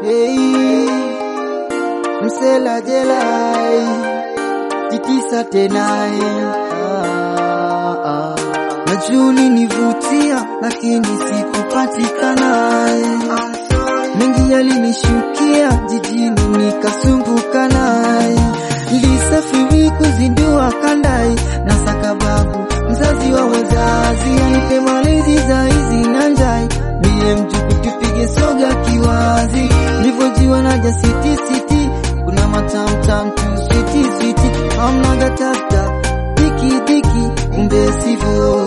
hey, msela jelai titisa tenai ah, ah. Najua ulinivutia lakini sikupatikana mengi yalinishukia jijini nikasumbuka naye nilisafiri kuzindua kandai na sakababu mzazi wa wazazi anipe malezi za hizi na njai mie mjuku tupige soga kiwazi nilivyojiwa naja siti siti kuna matamtam tu switi switi amnaga taptap diki diki kumbe sivyo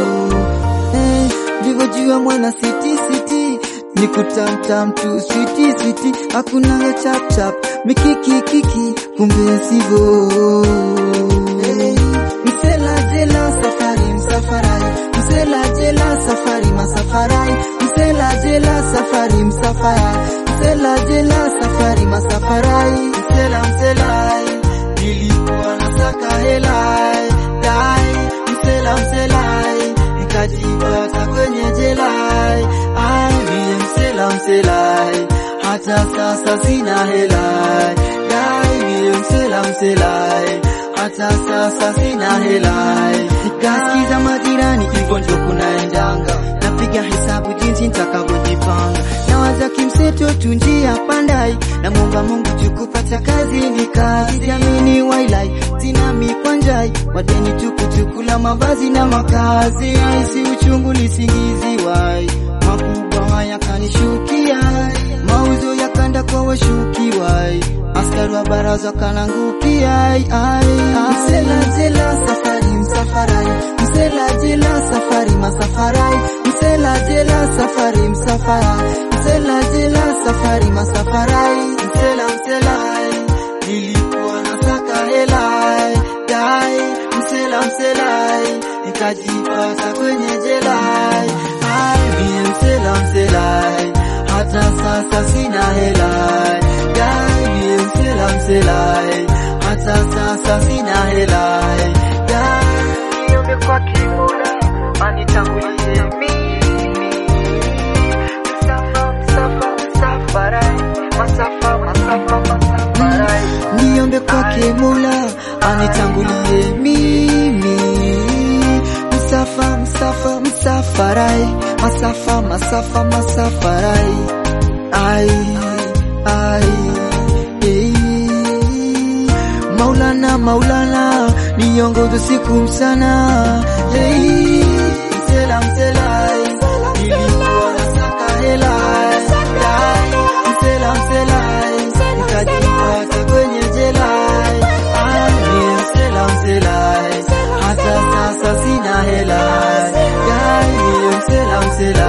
eh, nilivyojua mwana siti siti ni kutamtam tu switi switi hakuna chap chap mikiki kiki kumbe sivyo hey, msela jela safari msafarai msela jela safari masafarai msela jela safari msafarai msela jela safari masafarai msela mselai nilikuwa nasaka helai dai msela mselai nikajipata kwenye jelai ai mie msela mselai hata sasa sina helai dai mie msela mselai hata sasa sina helai nikasikiza majirani hivyo ndio kunaendanga napiga hesabu jinsi nitakavyojipanga nawaza kimseto tu njia pandai na muomba Mungu tukupata kazi ni kazi jamini wailai zinami kwa njai wadeni tukutukula mavazi na makazi aisi uchungu lisingizi wai makubwa haya kanishukia mauzo yakanda kwa washukiwai askari wa baraza kanangukia ai ai msela jela safari msafarai msela jela safari masafarai msela jela safari msafarai msela jela safari masafarai msela mselai nilikuwa nasaka helai dai msela mselai nikajipata kwenye jelai ai mie msela mselai hata sasa sina helai dai mie msela mselai hata sasa sina helai dai niombe kwa Kimola anitangulie mimi msafa msafa msafarai masafa masafa masafarai niombe kwake Mola anitangulie mimi msafa msafa msafarai masafa masafa masafarai ai ai eh. Maulana Maulana niongoze siku mchana hey. Msela mselai nilikuwa nasaka helai Dai, msela mselai nikajipata kwenye jelai Ai, mie msela mselai hata sasa sina helai Dai, mie msela mselai